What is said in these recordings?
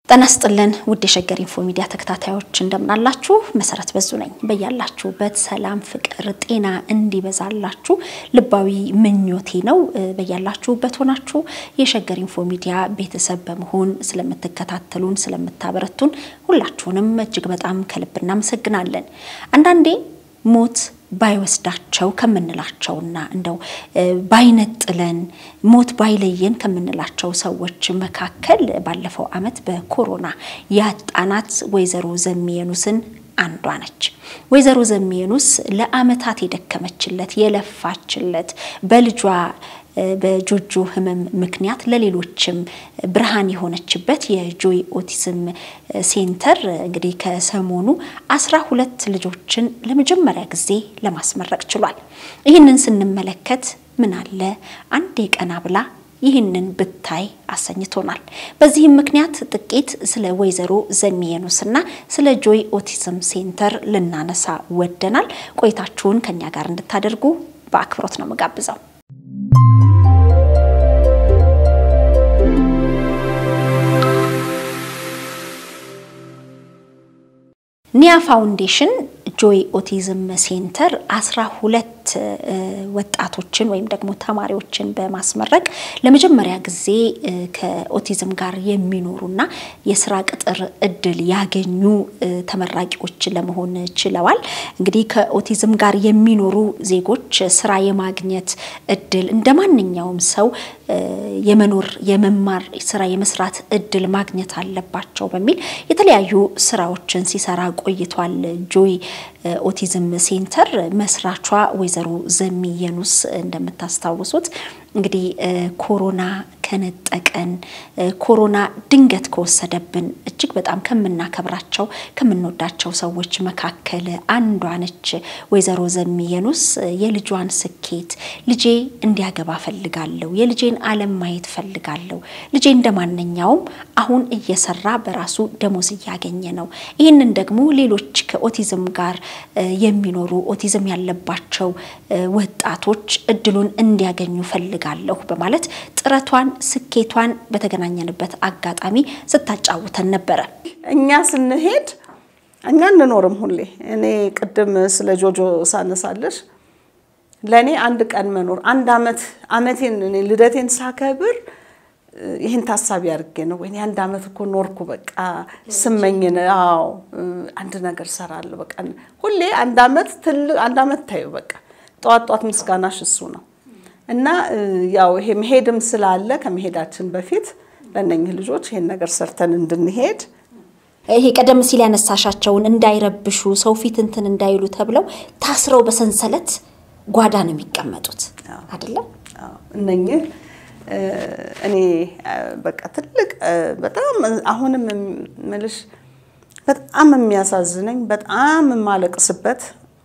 ጤና ይስጥልን ውድ የሸገር ኢንፎ ሚዲያ ተከታታዮች እንደምናላችሁ። መሰረት በዙ ነኝ። በያላችሁበት ሰላም፣ ፍቅር፣ ጤና እንዲበዛላችሁ ልባዊ ምኞቴ ነው። በያላችሁበት ሆናችሁ የሸገር ኢንፎ ሚዲያ ቤተሰብ በመሆን ስለምትከታተሉን፣ ስለምታበረቱን ሁላችሁንም እጅግ በጣም ከልብ እናመሰግናለን። አንዳንዴ ሞት ባይወስዳቸው ከምንላቸውና እንደው ባይነጥለን ሞት ባይለየን ከምንላቸው ሰዎች መካከል ባለፈው ዓመት በኮሮና ያጣናት ወይዘሮ ዘሚየኑስን አንዷ ነች። ወይዘሮ ዘሚየኑስ ለዓመታት የደከመችለት የለፋችለት በልጇ በጆጆ ሕመም ምክንያት ለሌሎችም ብርሃን የሆነችበት የጆይ ኦቲዝም ሴንተር እንግዲህ ከሰሞኑ አስራ ሁለት ልጆችን ለመጀመሪያ ጊዜ ለማስመረቅ ችሏል። ይህንን ስንመለከት ምን አለ አንዴ ቀና ብላ ይህንን ብታይ አሰኝቶናል። በዚህም ምክንያት ጥቂት ስለ ወይዘሮ ዘሚየኑስና ስለ ጆይ ኦቲዝም ሴንተር ልናነሳ ወደናል። ቆይታችሁን ከኛ ጋር እንድታደርጉ በአክብሮት ነው የምጋብዘው። ኒያ ፋውንዴሽን ጆይ ኦቲዝም ሴንተር አስራ ሁለት ወጣቶችን ወይም ደግሞ ተማሪዎችን በማስመረቅ ለመጀመሪያ ጊዜ ከኦቲዝም ጋር የሚኖሩና የስራ ቅጥር እድል ያገኙ ተመራቂዎች ለመሆን ችለዋል። እንግዲህ ከኦቲዝም ጋር የሚኖሩ ዜጎች ስራ የማግኘት እድል እንደ ማንኛውም ሰው የመኖር የመማር ስራ የመስራት እድል ማግኘት አለባቸው በሚል የተለያዩ ስራዎችን ሲሰራ ቆይቷል። ጆይ ኦቲዝም ሴንተር መስራቿ ወይዘሮ ዘሚየኑስ እንደምታስታውሱት እንግዲህ ኮሮና ከነጠቀን ኮሮና ድንገት ከወሰደብን እጅግ በጣም ከምናከብራቸው ከምንወዳቸው ሰዎች መካከል አንዷ ነች። ወይዘሮ ዘሚየኑስ የልጇን ስኬት ልጄ እንዲያገባ ፈልጋለሁ፣ የልጄን ዓለም ማየት ፈልጋለሁ፣ ልጄ እንደ ማንኛውም አሁን እየሰራ በራሱ ደሞዝ እያገኘ ነው። ይህንን ደግሞ ሌሎች ከኦቲዝም ጋር የሚኖሩ ኦቲዝም ያለባቸው ወጣቶች እድሉን እንዲያገኙ ፈልጋለሁ በማለት ጥረቷን ስኬቷን በተገናኘንበት አጋጣሚ ስታጫውተን ነበረ። እኛ ስንሄድ እኛ እንኖርም ሁሌ እኔ ቅድም ስለ ጆጆ ሳነሳለሽ ለእኔ አንድ ቀን መኖር አንድ ዓመት ዓመቴን እኔ ልደቴን ሳከብር ይህን ታሳቢ አድርጌ ነው ወይ አንድ ዓመት እኮ ኖርኩ በቃ ስመኝ አዎ አንድ ነገር ሰራለሁ በቃ ሁሌ አንድ ዓመት ትልቅ አንድ ዓመት ታዩ በቃ ጠዋት ጠዋት ምስጋናሽ እሱ ነው እና ያው ይሄ መሄድም ስላለ ከመሄዳችን በፊት ለእነኝህ ልጆች ይሄን ነገር ሰርተን እንድንሄድ ይሄ ቀደም ሲል ያነሳሻቸውን እንዳይረብሹ ሰው ፊት እንትን እንዳይሉ ተብለው ታስረው በሰንሰለት ጓዳ ነው የሚቀመጡት አይደለም እነኝህ እኔ በቃ ትልቅ በጣም አሁንም ምልሽ በጣም የሚያሳዝነኝ በጣም የማለቅስበት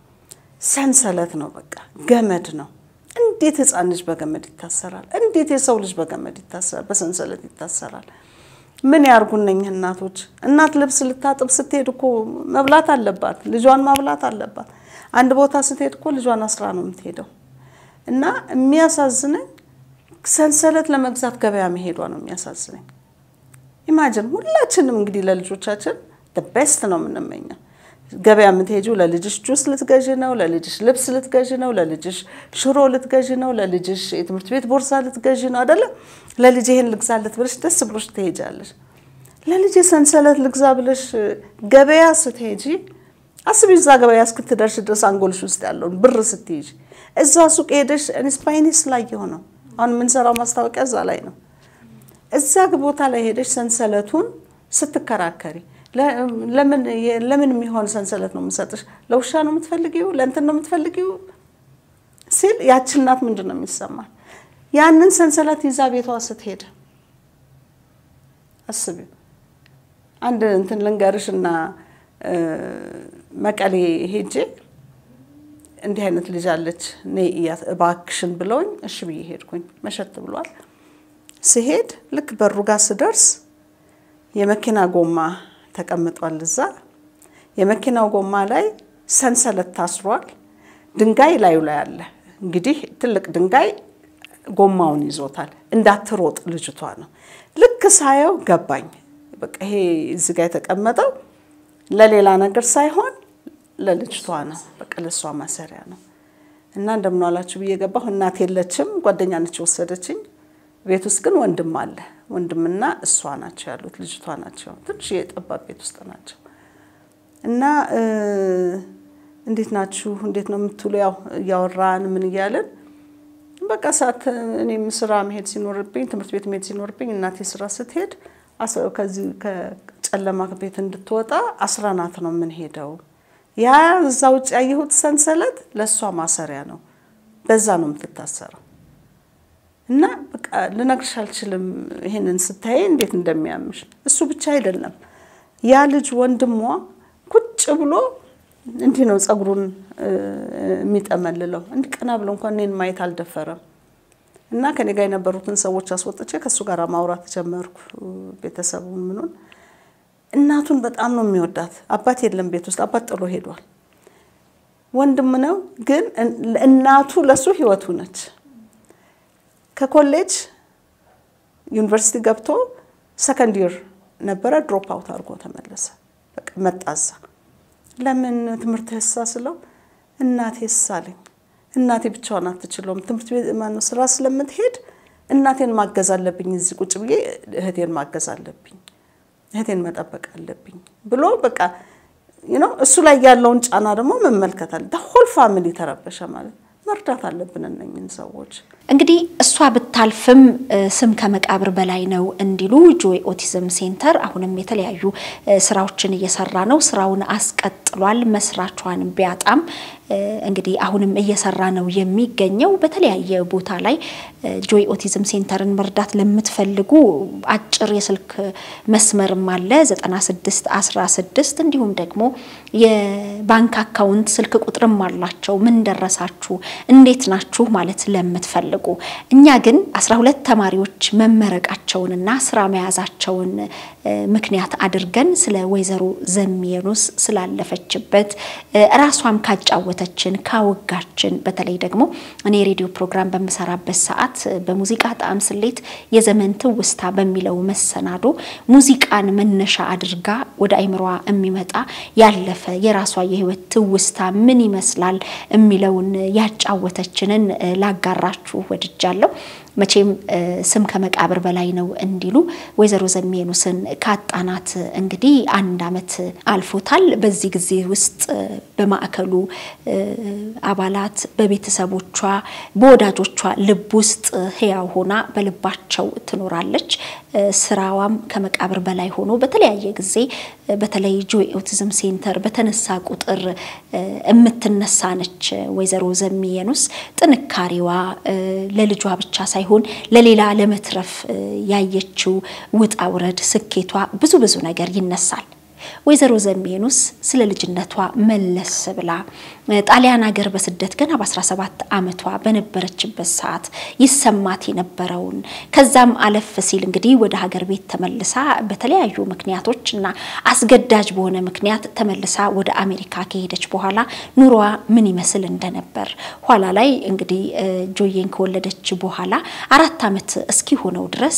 ሰንሰለት ነው። በቃ ገመድ ነው። እንዴት ሕፃን ልጅ በገመድ ይታሰራል? እንዴት የሰው ልጅ በገመድ ይታሰራል? በሰንሰለት ይታሰራል? ምን ያርጉ እነኝህ እናቶች? እናት ልብስ ልታጥብ ስትሄድ እኮ መብላት አለባት፣ ልጇን ማብላት አለባት። አንድ ቦታ ስትሄድ እኮ ልጇን አስራ ነው የምትሄደው። እና የሚያሳዝነኝ ሰንሰለት ለመግዛት ገበያ መሄዷ ነው የሚያሳዝነኝ። ኢማጅን ሁላችንም እንግዲህ ለልጆቻችን ቤስት ነው የምንመኘው። ገበያ የምትሄጂው ለልጅሽ ጁስ ልትገዢ ነው፣ ለልጅሽ ልብስ ልትገዢ ነው፣ ለልጅሽ ሽሮ ልትገዢ ነው፣ ለልጅሽ የትምህርት ቤት ቦርሳ ልትገዢ ነው አይደለም። ለልጅ ይሄን ልግዛለት ብለሽ ደስ ብሎሽ ትሄጃለሽ። ለልጅ ሰንሰለት ልግዛ ብለሽ ገበያ ስትሄጂ አስቢ፣ እዛ ገበያ እስክትደርሽ ድረስ አንጎልሽ ውስጥ ያለውን ብር ስትሄጂ እዛ ሱቅ ሄደሽ ስፓይኒስ ላይ የሆነው አሁን የምንሰራው ማስታወቂያ እዛ ላይ ነው። እዛ ቦታ ላይ ሄደሽ ሰንሰለቱን ስትከራከሪ ለምን የሚሆን ሰንሰለት ነው የምሰጥሽ? ለውሻ ነው የምትፈልጊው? ለእንትን ነው የምትፈልጊው ሲል ያቺ እናት ምንድን ነው የሚሰማል? ያንን ሰንሰለት ይዛ ቤቷ ስትሄድ አስቢው። አንድ እንትን ልንገርሽ እና መቀሌ ሄጄ እንዲህ አይነት ልጅ አለች ነይ እያት እባክሽን ብለውኝ እሺ ብዬ ሄድኩኝ። መሸት ብሏል። ስሄድ ልክ በሩ ጋር ስደርስ የመኪና ጎማ ተቀምጧል። እዛ የመኪናው ጎማ ላይ ሰንሰለት ታስሯል። ድንጋይ ላዩ ላይ አለ። እንግዲህ ትልቅ ድንጋይ ጎማውን ይዞታል። እንዳትሮጥ ልጅቷ ነው። ልክ ሳየው ገባኝ። በቃ ይሄ እዚህ ጋር የተቀመጠው ለሌላ ነገር ሳይሆን ለልጅቷ ነው። በቃ ለእሷ ማሰሪያ ነው እና እንደምን ዋላችሁ ብዬ ገባሁ። እናት የለችም፣ ጓደኛ ነች የወሰደችኝ። ቤት ውስጥ ግን ወንድም አለ። ወንድምና እሷ ናቸው ያሉት፣ ልጅቷ ናቸው። ትንሽ የጠባብ ቤት ውስጥ ናቸው እና እንዴት ናችሁ እንዴት ነው የምትውሉ? ያው እያወራን ምን እያለን በቃ ሰዓት እኔም ስራ መሄድ ሲኖርብኝ ትምህርት ቤት መሄድ ሲኖርብኝ እናቴ ስራ ስትሄድ ከዚህ ከጨለማ ቤት እንድትወጣ አስራናት ነው የምንሄደው። ያ እዛ ውጭ ያየሁት ሰንሰለት ለእሷ ማሰሪያ ነው። በዛ ነው የምትታሰረው። እና በቃ ልነግርሽ አልችልም። ይሄንን ስታይ እንዴት እንደሚያምሽ እሱ ብቻ አይደለም ያ ልጅ ወንድሟ ቁጭ ብሎ እንዲህ ነው ጸጉሩን የሚጠመልለው። እንዲህ ቀና ብሎ እንኳን እኔን ማየት አልደፈረም። እና ከኔ ጋር የነበሩትን ሰዎች አስወጥቼ ከእሱ ጋር ማውራት ጀመርኩ። ቤተሰቡን ምኑን እናቱን በጣም ነው የሚወዳት። አባት የለም ቤት ውስጥ አባት ጥሎ ሄዷል። ወንድም ነው ግን እናቱ ለሱ ህይወቱ ነች። ከኮሌጅ ዩኒቨርሲቲ ገብቶ ሰከንድ ይር ነበረ ድሮፕ አውት አድርጎ ተመለሰ። በቃ መጣዛ ለምን ትምህርት ህሳ ስለው እናቴ ሳለኝ እናቴ ብቻዋን አትችለውም። ትምህርት ቤት ማነው ስራ ስለምትሄድ እናቴን ማገዝ አለብኝ። እዚህ ቁጭ ብዬ እህቴን ማገዝ አለብኝ፣ እህቴን መጠበቅ አለብኝ ብሎ በቃ ነው እሱ ላይ ያለውን ጫና ደግሞ መመልከት አለ። ሆል ፋሚሊ ተረበሸ ማለት መርዳት አለብን እነኝን ሰዎች። እንግዲህ እሷ ብታልፍም ስም ከመቃብር በላይ ነው እንዲሉ ጆይ ኦቲዝም ሴንተር አሁንም የተለያዩ ስራዎችን እየሰራ ነው። ስራውን አስቀጥሏል። መስራቿን ቢያጣም እንግዲህ አሁንም እየሰራ ነው የሚገኘው። በተለያየ ቦታ ላይ ጆይ ኦቲዝም ሴንተርን መርዳት ለምትፈልጉ አጭር የስልክ መስመርም አለ 9616 እንዲሁም ደግሞ የባንክ አካውንት ስልክ ቁጥርም አላቸው። ምን ደረሳችሁ፣ እንዴት ናችሁ ማለት ለምትፈልጉ እኛ ግን 12 ተማሪዎች መመረቃቸውንና ስራ መያዛቸውን ምክንያት አድርገን ስለ ወይዘሮ ዘሚየኑስ ስላለፈችበት ራሷም ካጫወተችን ካወጋችን በተለይ ደግሞ እኔ የሬዲዮ ፕሮግራም በምሰራበት ሰዓት በሙዚቃ ጣዕም ስሌት የዘመን ትውስታ በሚለው መሰናዶ ሙዚቃን መነሻ አድርጋ ወደ አይምሯ የሚመጣ ያለፈ የራሷ የህይወት ትውስታ ምን ይመስላል የሚለውን ያጫወተችንን ላጋራችሁ ወድጃለሁ። መቼም ስም ከመቃብር በላይ ነው እንዲሉ ወይዘሮ ዘሚየኑስን ካጣናት እንግዲህ አንድ ዓመት አልፎታል። በዚህ ጊዜ ውስጥ በማዕከሉ አባላት፣ በቤተሰቦቿ፣ በወዳጆቿ ልብ ውስጥ ህያው ሆና በልባቸው ትኖራለች። ስራዋም ከመቃብር በላይ ሆኖ በተለያየ ጊዜ በተለይ ጆይ ኦቲዝም ሴንተር በተነሳ ቁጥር የምትነሳ ነች። ወይዘሮ ዘሚየኑስ ጥንካሬዋ ለልጇ ብቻ ሳይሆን ለሌላ ለመትረፍ ያየችው ውጣ ውረድ፣ ስኬቷ ብዙ ብዙ ነገር ይነሳል። ወይዘሮ ዘሚየኑስ ስለ ልጅነቷ መለስ ብላ ጣሊያን ሀገር በስደት ገና በ17 ዓመቷ በነበረችበት ሰዓት ይሰማት የነበረውን ከዛም አለፍ ሲል እንግዲህ ወደ ሀገር ቤት ተመልሳ በተለያዩ ምክንያቶች እና አስገዳጅ በሆነ ምክንያት ተመልሳ ወደ አሜሪካ ከሄደች በኋላ ኑሯ ምን ይመስል እንደነበር ኋላ ላይ እንግዲህ ጆዬን ከወለደች በኋላ አራት ዓመት እስኪሆነው ድረስ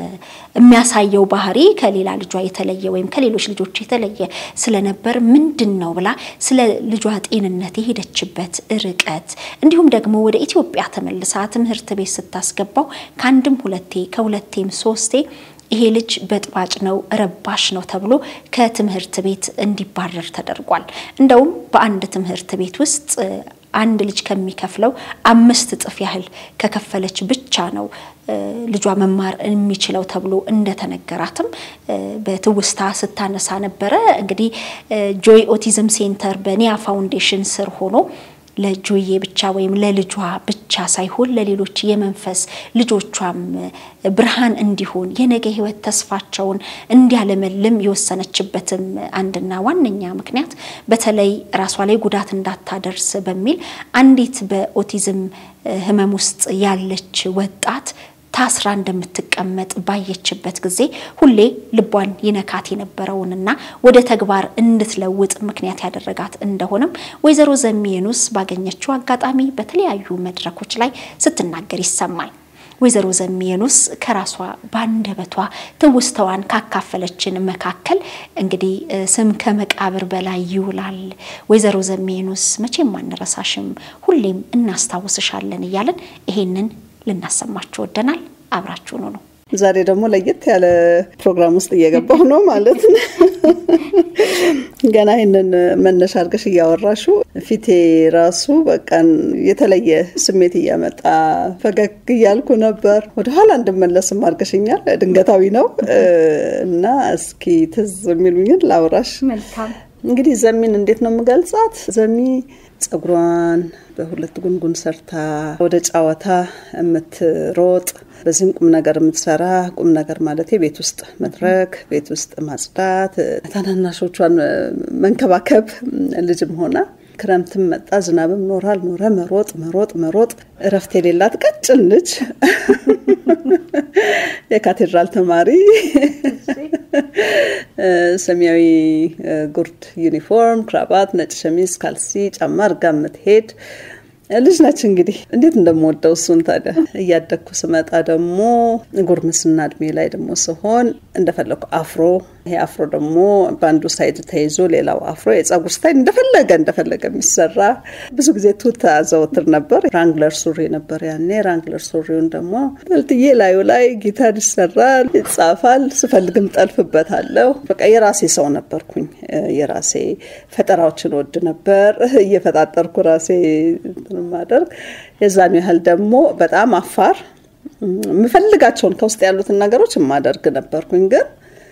የሚያሳየው ባህሪ ከሌላ ልጇ የተለየ ወይም ከሌሎች ልጆች የተለየ ስለነበር ምንድን ነው ብላ ስለ ልጇ ጤንነት የሄደችበት ርቀት እንዲሁም ደግሞ ወደ ኢትዮጵያ ተመልሳ ትምህርት ቤት ስታስገባው ከአንድም ሁለቴ ከሁለቴም ሶስቴ ይሄ ልጅ በጥባጭ ነው ረባሽ ነው ተብሎ ከትምህርት ቤት እንዲባረር ተደርጓል። እንደውም በአንድ ትምህርት ቤት ውስጥ አንድ ልጅ ከሚከፍለው አምስት እጥፍ ያህል ከከፈለች ብቻ ነው ልጇ መማር የሚችለው ተብሎ እንደተነገራትም በትውስታ ስታነሳ ነበረ። እንግዲህ ጆይ ኦቲዝም ሴንተር በኒያ ፋውንዴሽን ስር ሆኖ ለጆዬ ብቻ ወይም ለልጇ ብቻ ሳይሆን ለሌሎች የመንፈስ ልጆቿም ብርሃን እንዲሆን የነገ ሕይወት ተስፋቸውን እንዲያለመልም የወሰነችበትም አንድና ዋነኛ ምክንያት በተለይ ራሷ ላይ ጉዳት እንዳታደርስ በሚል አንዲት በኦቲዝም ሕመም ውስጥ ያለች ወጣት ታስራ እንደምትቀመጥ ባየችበት ጊዜ ሁሌ ልቧን ይነካት የነበረውንና ወደ ተግባር እንድትለውጥ ምክንያት ያደረጋት እንደሆነም ወይዘሮ ዘሚየኑስ ባገኘችው አጋጣሚ በተለያዩ መድረኮች ላይ ስትናገር ይሰማል። ወይዘሮ ዘሚየኑስ ከራሷ ባንደበቷ ትውስተዋን ካካፈለችን መካከል እንግዲህ ስም ከመቃብር በላይ ይውላል፣ ወይዘሮ ዘሚየኑስ መቼም አንረሳሽም፣ ሁሌም እናስታውስሻለን እያለን ይሄንን ልናሰማችሁ ወደናል። አብራችሁኑ ነው። ዛሬ ደግሞ ለየት ያለ ፕሮግራም ውስጥ እየገባሁ ነው ማለት ነው። ገና ይህንን መነሻ አድርገሽ እያወራሹ ፊቴ ራሱ በቃ የተለየ ስሜት እያመጣ ፈገግ እያልኩ ነበር። ወደኋላ እንድመለስም አድርገሽኛል። ድንገታዊ ነው እና እስኪ ትዝ የሚሉኝን ላውራሽ። መልካም እንግዲህ ዘሚን እንዴት ነው የምገልጻት? ዘሚ ጸጉሯን በሁለት ጉንጉን ሰርታ ወደ ጨዋታ የምትሮጥ በዚህም ቁም ነገር የምትሰራ ቁም ነገር ማለት ቤት ውስጥ መድረክ፣ ቤት ውስጥ ማጽዳት፣ ታናናሾቿን መንከባከብ ልጅም ሆና ክረምትም መጣ ዝናብም ኖረ አልኖረ መሮጥ መሮጥ መሮጥ እረፍት የሌላት ቀጭን ልጅ የካቴድራል ተማሪ ሰማያዊ ጉርድ ዩኒፎርም፣ ክራባት፣ ነጭ ሸሚዝ፣ ካልሲ፣ ጫማ አድርጋ የምትሄድ ልጅ ነች። እንግዲህ እንዴት እንደምወደው እሱን ታዲያ እያደግኩ ስመጣ ደግሞ ጉርምስና እድሜ ላይ ደግሞ ስሆን እንደፈለኩ አፍሮ ይሄ አፍሮ ደግሞ በአንዱ ሳይድ ተይዞ ሌላው አፍሮ የጸጉር ስታይል እንደፈለገ እንደፈለገ የሚሰራ ብዙ ጊዜ ቱታ ዘወትር ነበር። ራንግለር ሱሪ ነበር ያኔ። ራንግለር ሱሪውን ደግሞ በልትዬ ላዩ ላይ ጊታር ይሰራል፣ ይጻፋል፣ ስፈልግም ጠልፍበታለሁ። በቃ የራሴ ሰው ነበርኩኝ። የራሴ ፈጠራዎችን ወድ ነበር እየፈጣጠርኩ ራሴ ማደርግ የዛን ያህል ደግሞ በጣም አፋር የምፈልጋቸውን ከውስጥ ያሉትን ነገሮች የማደርግ ነበርኩኝ ግን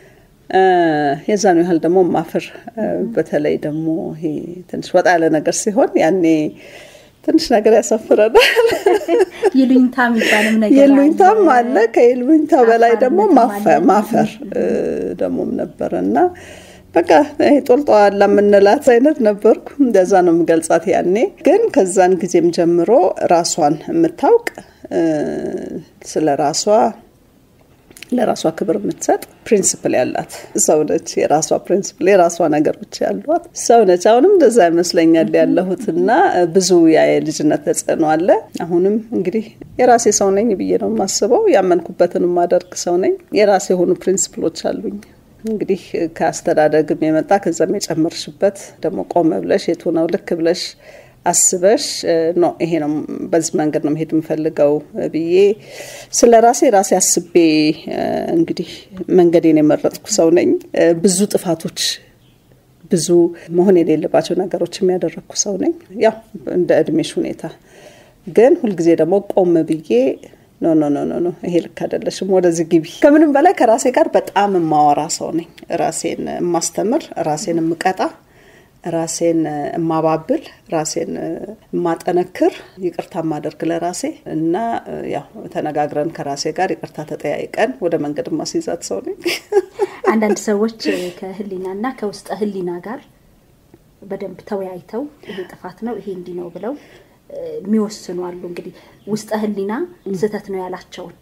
የዛን ያህል ደግሞ ማፍር በተለይ ደግሞ ይሄ ትንሽ ወጣ ያለ ነገር ሲሆን ያኔ ትንሽ ነገር ያሳፍረናል። ይሉኝታ የሚባልም ነገር ይሉኝታም አለ። ከይሉኝታ በላይ ደግሞ ማፈር ደግሞም ነበረ እና በቃ ጦልጧላ የምንላት አይነት ነበርኩ። እንደዛ ነው የምገልጻት ያኔ። ግን ከዛን ጊዜም ጀምሮ ራሷን የምታውቅ ስለ ራሷ ለራሷ ክብር የምትሰጥ ፕሪንስፕል ያላት ሰው ነች። የራሷ ፕሪንስፕል የራሷ ነገሮች ያሏት ሰው ነች። አሁንም እንደዛ ይመስለኛል ያለሁት እና ብዙ ያ የልጅነት ተጽዕኖ አለ። አሁንም እንግዲህ የራሴ ሰው ነኝ ብዬ ነው የማስበው። ያመንኩበትን የማደርግ ሰው ነኝ። የራሴ የሆኑ ፕሪንስፕሎች አሉኝ። እንግዲህ ከአስተዳደግም የመጣ ከዛም የጨመርሽበት ደግሞ ቆመ ብለሽ የቱ ነው ልክ ብለሽ አስበሽ ነው ይሄ ነው በዚህ መንገድ ነው መሄድ የምፈልገው ብዬ ስለ ራሴ ራሴ አስቤ እንግዲህ መንገዴን የመረጥኩ ሰው ነኝ። ብዙ ጥፋቶች ብዙ መሆን የሌለባቸው ነገሮች የሚያደረግኩ ሰው ነኝ። ያው እንደ እድሜሽ ሁኔታ ግን ሁልጊዜ ደግሞ ቆም ብዬ ኖ ኖ ኖ ኖ ኖ ይሄ ልክ አይደለሽም፣ ወደዚህ ግቢ። ከምንም በላይ ከራሴ ጋር በጣም የማወራ ሰው ነኝ። ራሴን የማስተምር፣ ራሴን የምቀጣ ራሴን የማባብል ራሴን የማጠነክር ይቅርታ የማደርግ ለራሴ እና ያው ተነጋግረን ከራሴ ጋር ይቅርታ ተጠያይቀን ወደ መንገድ ማስይዛት ሰው ነኝ። አንዳንድ ሰዎች ከህሊናና ከውስጠ ህሊና ጋር በደንብ ተወያይተው ይሄ ጥፋት ነው ይሄ እንዲህ ነው ብለው የሚወስኑ አሉ። እንግዲህ ውስጠ ህሊና ስህተት ነው ያላቸውን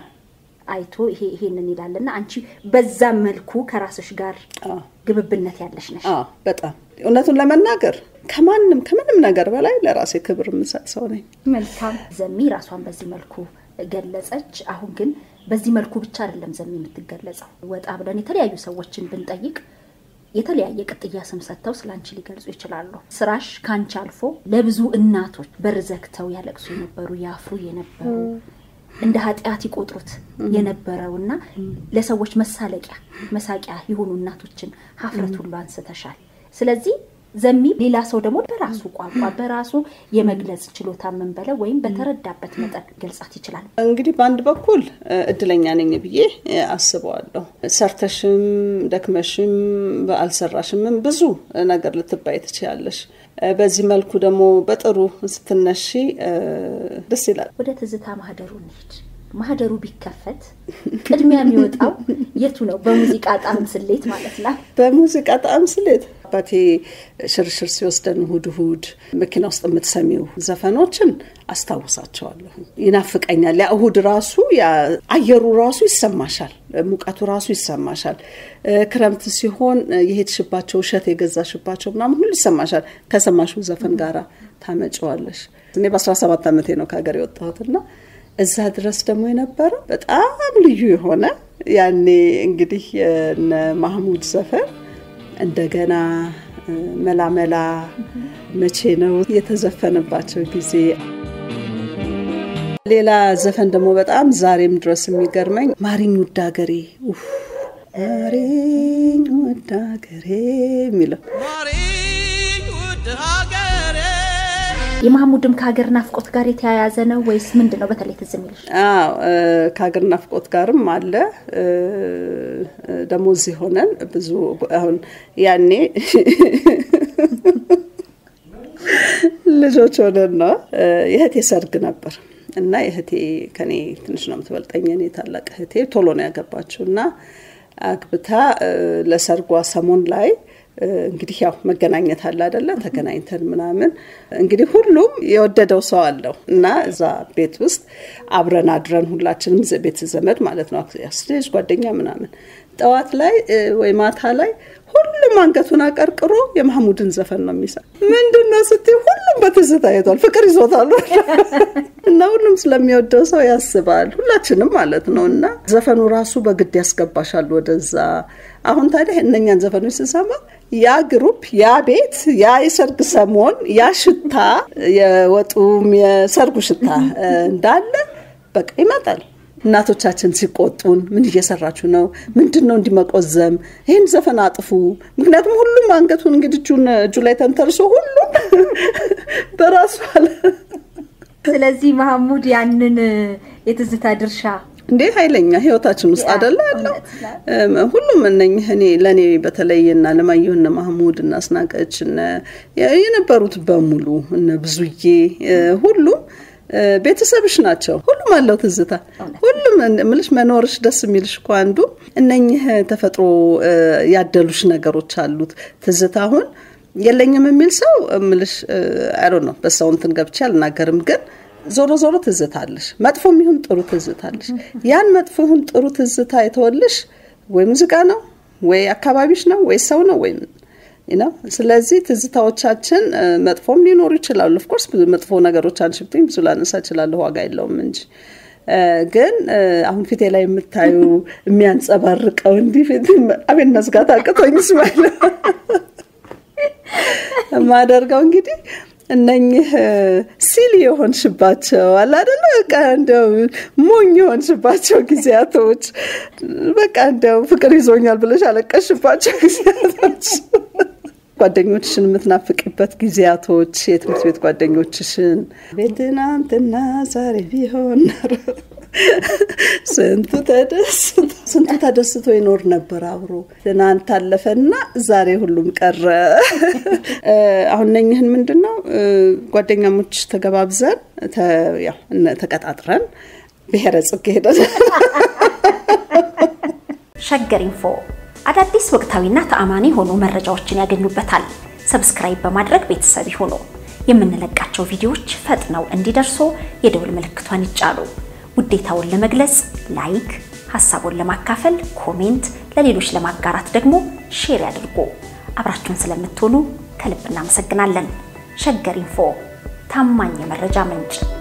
አይቶ ይሄ ይሄንን ይላልና አንቺ በዛ መልኩ ከራስሽ ጋር ግብብነት ያለሽ ነሽ። በጣም እውነቱን ለመናገር ከማንም ከምንም ነገር በላይ ለራሴ ክብር የምሰጥ ሰው ነኝ። መልካም ዘሚ ራሷን በዚህ መልኩ ገለጸች። አሁን ግን በዚህ መልኩ ብቻ አይደለም ዘሚ የምትገለጸው። ወጣ ብለን የተለያዩ ሰዎችን ብንጠይቅ የተለያየ ቅጥያ ስም ሰጥተው ስለ አንቺ ሊገልጹ ይችላሉ። ስራሽ ከአንቺ አልፎ ለብዙ እናቶች በር ዘግተው ያለቅሱ የነበሩ ያፍሩ የነበሩ እንደ ኃጢአት ይቆጥሩት የነበረውና ለሰዎች መሳለቂያ መሳቂያ የሆኑ እናቶችን ሀፍረት ሁሉ አንስተሻል። ስለዚህ ዘሚ ሌላ ሰው ደግሞ በራሱ ቋንቋ በራሱ የመግለጽ ችሎታ የምንበለው ወይም በተረዳበት መጠን ገልጻት ይችላል። እንግዲህ በአንድ በኩል እድለኛ ነኝ ብዬ አስበዋለሁ። ሰርተሽም ደክመሽም አልሰራሽምም ብዙ ነገር ልትባይ ትችያለሽ። በዚህ መልኩ ደግሞ በጥሩ ስትነሺ ደስ ይላል። ወደ ትዝታ ማህደሩ እንሂድ። ማህደሩ ቢከፈት ቅድሚያ የሚወጣው የቱ ነው? በሙዚቃ ጣዕም ስሌት ማለት ነው። በሙዚቃ ጣዕም ስሌት አባቴ ሽርሽር ሲወስደን እሁድ እሁድ መኪና ውስጥ የምትሰሚው ዘፈኖችን አስታውሳቸዋለሁ። ይናፍቀኛል። ያ እሁድ ራሱ አየሩ ራሱ ይሰማሻል፣ ሙቀቱ ራሱ ይሰማሻል። ክረምት ሲሆን የሄድሽባቸው እሸት የገዛሽባቸው ምናምን ሁሉ ይሰማሻል። ከሰማሽው ዘፈን ጋራ ታመጪዋለሽ። እኔ በ17 ዓመቴ ነው ከሀገር የወጣሁትና እዛ ድረስ ደግሞ የነበረው በጣም ልዩ የሆነ ያኔ እንግዲህ የነ ማህሙድ ዘፈን እንደገና መላመላ መቼ ነው የተዘፈነባቸው ጊዜ። ሌላ ዘፈን ደግሞ በጣም ዛሬም ድረስ የሚገርመኝ ማሪኝ ውድ ሀገሬ ማሪኝ ውድ ሀገሬ የሚለው የማህሙድም ከሀገር ናፍቆት ጋር የተያያዘ ነው ወይስ ምንድን ነው? በተለይ ትዝ የሚልሽ? አዎ ከሀገር ናፍቆት ጋርም አለ። ደግሞ እዚህ ሆነን ብዙ አሁን ያኔ ልጆች ሆነን ነው የእህቴ ሰርግ ነበር እና የእህቴ ከኔ ትንሽ ነው የምትበልጠኝ። እኔ ታላቅ እህቴ ቶሎ ነው ያገባችው እና አግብታ ለሰርጓ ሰሞን ላይ እንግዲህ ያው መገናኘት አለ አይደለ? ተገናኝተን ምናምን እንግዲህ ሁሉም የወደደው ሰው አለው እና እዛ ቤት ውስጥ አብረን አድረን ሁላችንም ቤት ዘመድ ማለት ነው ልጅ ጓደኛ ምናምን ጠዋት ላይ ወይ ማታ ላይ ሁሉም አንገቱን አቀርቅሮ የማህሙድን ዘፈን ነው የሚሰ ምንድን ነው ስትይ ሁሉም በትዝታ ይቷል ፍቅር ይዞታል እና ሁሉም ስለሚወደው ሰው ያስባል ሁላችንም ማለት ነው እና ዘፈኑ ራሱ በግድ ያስገባሻል ወደዛ አሁን ታዲያ እነኛን ዘፈኖች ስሰማ ያ ግሩፕ ያ ቤት ያ የሰርግ ሰሞን ያ ሽታ የወጡም የሰርጉ ሽታ እንዳለ በቃ ይመጣል እናቶቻችን ሲቆጡን ምን እየሰራችሁ ነው? ምንድን ነው እንዲመቆዘም? ይህን ዘፈን አጥፉ። ምክንያቱም ሁሉም አንገቱን እንግዲህ እጁን እጁ ላይ ተንተርሶ ሁሉም በራሱ አለ። ስለዚህ ማህሙድ ያንን የትዝታ ድርሻ እንዴት ኃይለኛ ህይወታችን ውስጥ አደለ ያለው ሁሉም እነኝህ እኔ ለእኔ በተለይ እና ለማየሁ እነ ማህሙድ እና አስናቀች የነበሩት በሙሉ እነ ብዙዬ ሁሉም ቤተሰብሽ ናቸው። ሁሉም አለው ትዝታ። ሁሉም ምልሽ መኖርሽ ደስ የሚልሽ እኮ አንዱ እነኝህ ተፈጥሮ ያደሉሽ ነገሮች አሉት። ትዝታ አሁን የለኝም የሚል ሰው ምልሽ አሮ ነው በሰው እንትን ገብቼ አልናገርም ግን ዞሮ ዞሮ ትዝታለሽ። መጥፎም ይሁን ጥሩ ትዝታለሽ። ያን መጥፎ ይሁን ጥሩ ትዝታ የተወልሽ ወይ ሙዚቃ ነው ወይ አካባቢሽ ነው ወይ ሰው ነው ወይ ነው። ስለዚህ ትዝታዎቻችን መጥፎም ሊኖሩ ይችላሉ። ኦፍኮርስ ብዙ መጥፎ ነገሮች አንሽብኝ ብዙ ላነሳ እችላለሁ፣ ዋጋ የለውም እንጂ ግን አሁን ፊቴ ላይ የምታዩ የሚያንጸባርቀው እንዲህ ፊት አቤን መዝጋት አቅቶኝ ስማለ የማደርገው እንግዲህ እነኝህ ሲል የሆንሽባቸው አለ አይደለ? በቃ እንደው ሞኝ የሆንሽባቸው ጊዜያቶች በቃ እንደው ፍቅር ይዞኛል ብለሽ አለቀሽባቸው ጊዜያቶች ጓደኞችሽን የምትናፍቅበት ጊዜያቶች የትምህርት ቤት ጓደኞችሽን ቤትናንትና ዛሬ ቢሆን ስንቱ ተደስቶ ስንቱ ተደስቶ ይኖር ነበር አብሮ። ትናንት አለፈና ዛሬ ሁሉም ቀረ። አሁን ነኝህን ምንድን ነው ጓደኛሞች ተገባብዘን ተቀጣጥረን ብሔረ ጽጌ ሄደን ሸገር ኢንፎ አዳዲስ ወቅታዊና ተአማኒ የሆኑ መረጃዎችን ያገኙበታል። ሰብስክራይብ በማድረግ ቤተሰብ ይሁኑ። የምንለቃቸው ቪዲዮዎች ፈጥነው እንዲደርሱ የደውል ምልክቷን ይጫኑ። ውዴታውን ለመግለጽ ላይክ፣ ሀሳቡን ለማካፈል ኮሜንት፣ ለሌሎች ለማጋራት ደግሞ ሼር ያድርጉ። አብራችሁን ስለምትሆኑ ከልብ እናመሰግናለን። ሸገር ኢንፎ ታማኝ የመረጃ ምንጭ